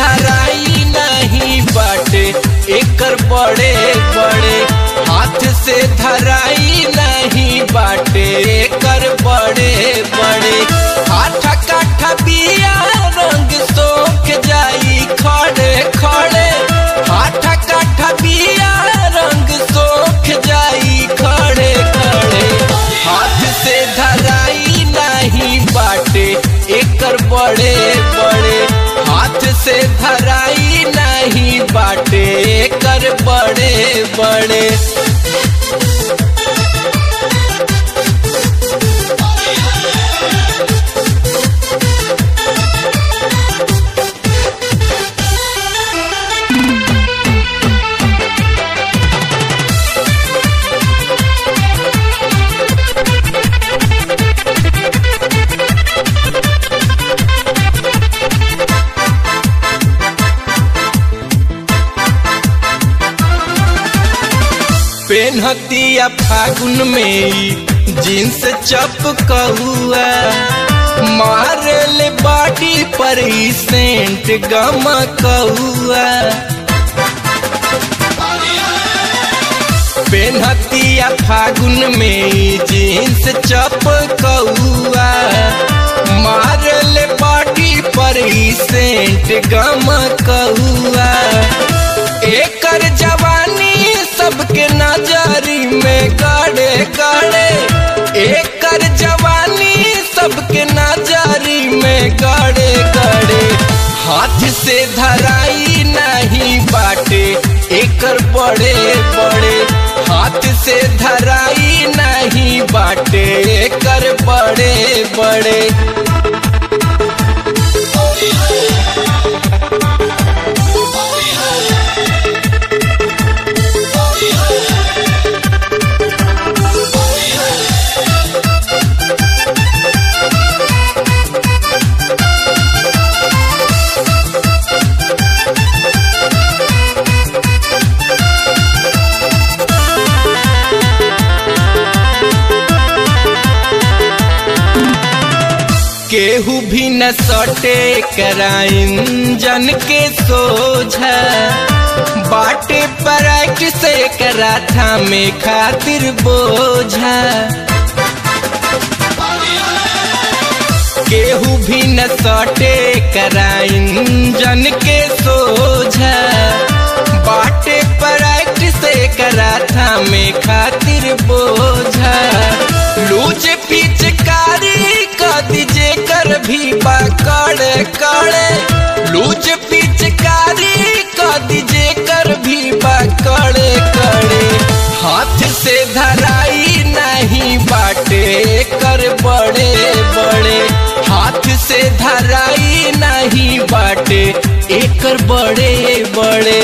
धराई नहीं बाटे एकर बड़े बड़े हाथ से धराई नहीं बाटे एकर बड़े बड़े हाथ काठा बिया रंग सोख जाई खड़े खड़े हाथ काठा बिया रंग सोख जाई खड़े खड़े हाथ से धराई नहीं बाटे एकर बड़े बड़े हाथ से धराई नहीं बाटे एकर बड़े बड़े पेनहतिया फागुन में ई जींस चपकहुआ मारल बाटी पर ई सेंट गमकहुआ पेनहतिया फागुन में ई जींस चपकहुआ मारल बाटी पर ई सेंट गमकहुआ एकर जवानी सबके नजरी में गड़े गड़े एकर जवानी सबके नजरी में गड़े गड़े हाथ से धराई नहीं बाटे एकर बड़े बड़े हाथ से धराई नहीं बाटे एकर बड़े बड़े केहू भी न सटे कराइन जन के सोझा बाटे पराइट से कराठा में खातिर बोझा केहू भी न सटे कराइन जन के सोझा बाटे पराइट से कराठा में खातिर बोझा लूज पिचकारी दीजे कर भी बाकड़े कड़े लूज पिचकारी का दीजे कर भी बाकड़े कड़े हाथ से धराई नहीं बाटे कर बड़े बड़े हाथ से धराई नहीं बाटे एकर बड़े बड़े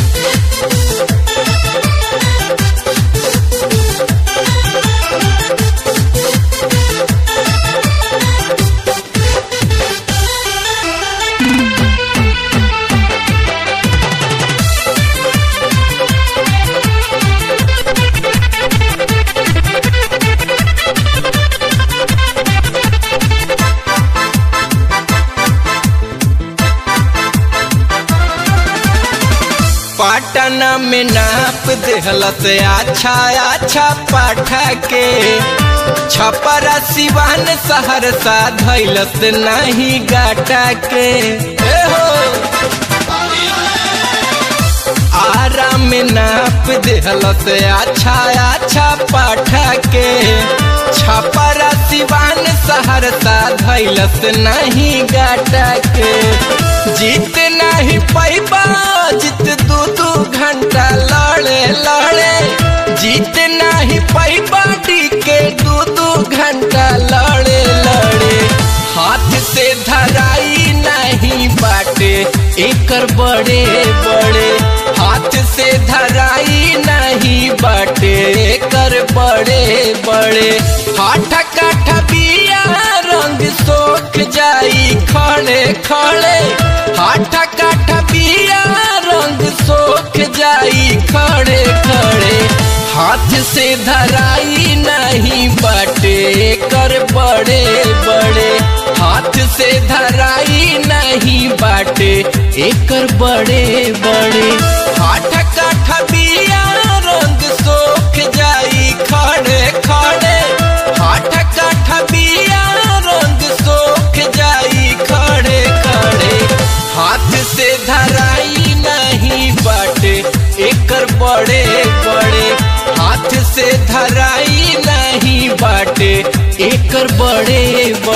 पाटना में नाप देहलत अच्छा अच्छा पाठा के छपरा सिवान सहरसा धैलस नहीं गाटा के ए हो आरा में नाप देहलस अच्छा अच्छा पाठा के छपरा सिवान सहरसा धैलस नहीं गाटा के जीत नहीं पैबा जीत दू दू घंटा लड़े लड़े जीत नहीं पैबा के दू दू घंटा लड़े लड़े हाथ से धराई नहीं बाटे एकर बड़े बड़े हाथ से धराई नहीं बाटे एकर बड़े बड़े हाथ काठ बिया रंग सोख जाई खड़े खड़े हाथ काठ बिया रंग सोख जाई खड़े खड़े हाथ से धराई नहीं बाटे कर बड़े बड़े हाथ से धराई नहीं बाटे एकर बड़े बड़े हाथ काठ बिया रंग सोख जाई खड़े खड़े हाथ काठ बिया रंग सोख जाई खड़े खड़े हाथ से धराई नहीं बाटे एकर बड़े बड़े हाथ से धराई नहीं बाटे एकर बड़े